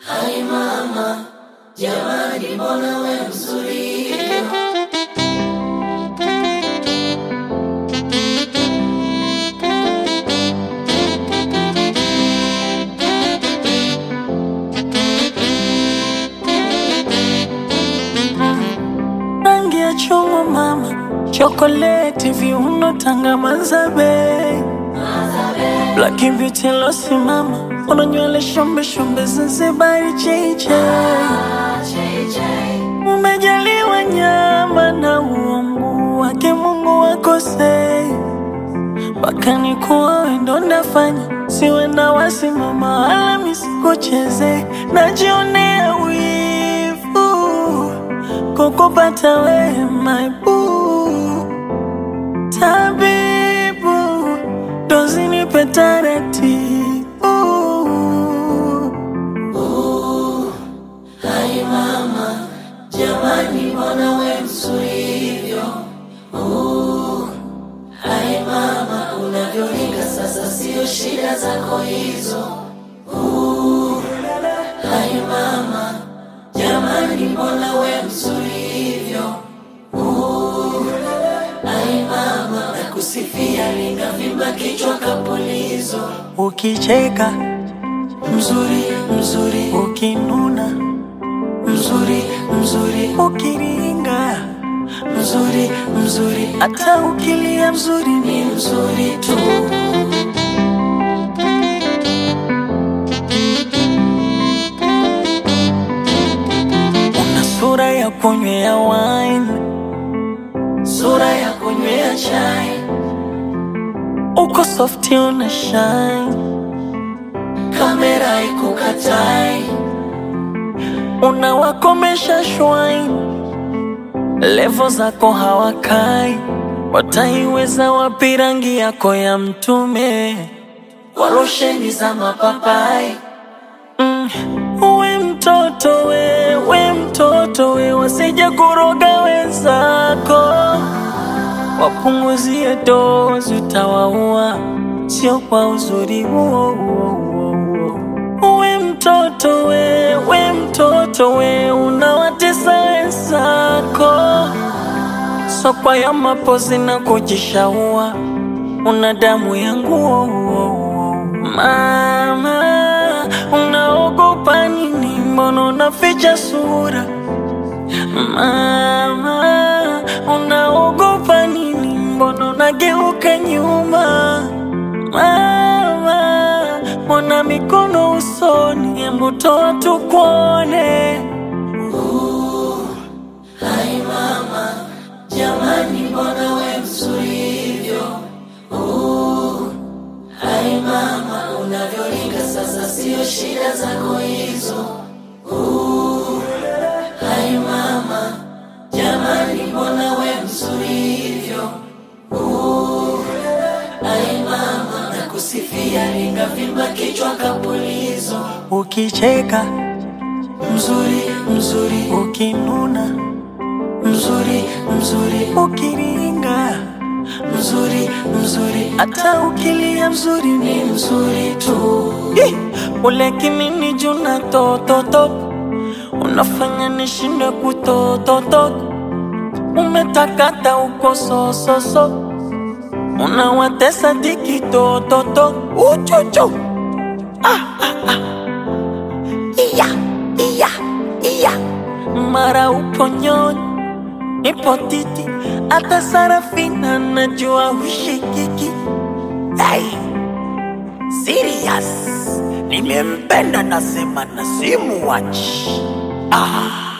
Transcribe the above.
Hai mama, jamani, mbona we mzuri hivyo? rangi ya chungwa mama, chokoleti, viuno, tanga, mazabe, black beauty losi mama, una nywele shombe shombe, Zanzibari cheche, umejaliwa nyama na uungu wake Mungu wakosei, mpaka nikuwa wendo ndafanya, siwe na wasimama wala misikucheze, najionea wivu kukupata we my boo tabibu dozi nipe taratibu Hai mama, jamani, mbona we mzuri hivyo? Uh, Hai mama, unavyoringa sasa, sio shida zako hizo. Uh, Hai mama, jamani, mbona we mzuri hivyo? Uh, Hai mama, nakusifia, linavimba kichwa kapulizo. ukicheka Mzuri, mzuri, ukinuna mzuri, mzuri, ukiringa mzuri, mzuri, hata ukilia mzuri ni ni mzuri tu. una sura ya kunywea wine Sura ya kunywea chai, uko softi una shine kamera ikukatai, unawakomesha shwine levo zako hawakai wataiweza wapi rangi yako ya mtume kwa rosheni za mapapai. mm. we mtoto we we mtoto we wasije kuroga wenzako wapunguzie dozi utawaua sio kwa uzuri huo huo huo huo. we mtoto we we mtoto we unawatesa wenzako sokwa ya mapozi na kujishaua una damu ya nguo mama unaogopa nini mbona unaficha sura mama unaogopa nini mbona unageuka nyuma mama mbona mikono usoni hebu toa tukuone Hai mama, jamani, mbona we mzuri hivyo? Uh, Hai mama, unavyoringa sasa, sio shida zako hizo. Uh, Hai mama, jamani, mbona we mzuri hivyo? Uh, Hai mama, nakusifia, lingavimba kichwa kapulizo. ukicheka Mzuri, mzuri, ukinuna mzuri, mzuri, ukiringa mzuri, mzuri, hata ukilia mzuri ni ni mzuri tu. Ih, ule kimini juna tototo unafanya nishinde kutototo umetakata uko sososo unawatesa diki tototo uchuchu ah, ah, ah. iya iya iya mara upo nyonyi nipo titi hata sarafina najua hushikiki hey. Serious. Nimempenda nasema na simuwachi. Ah.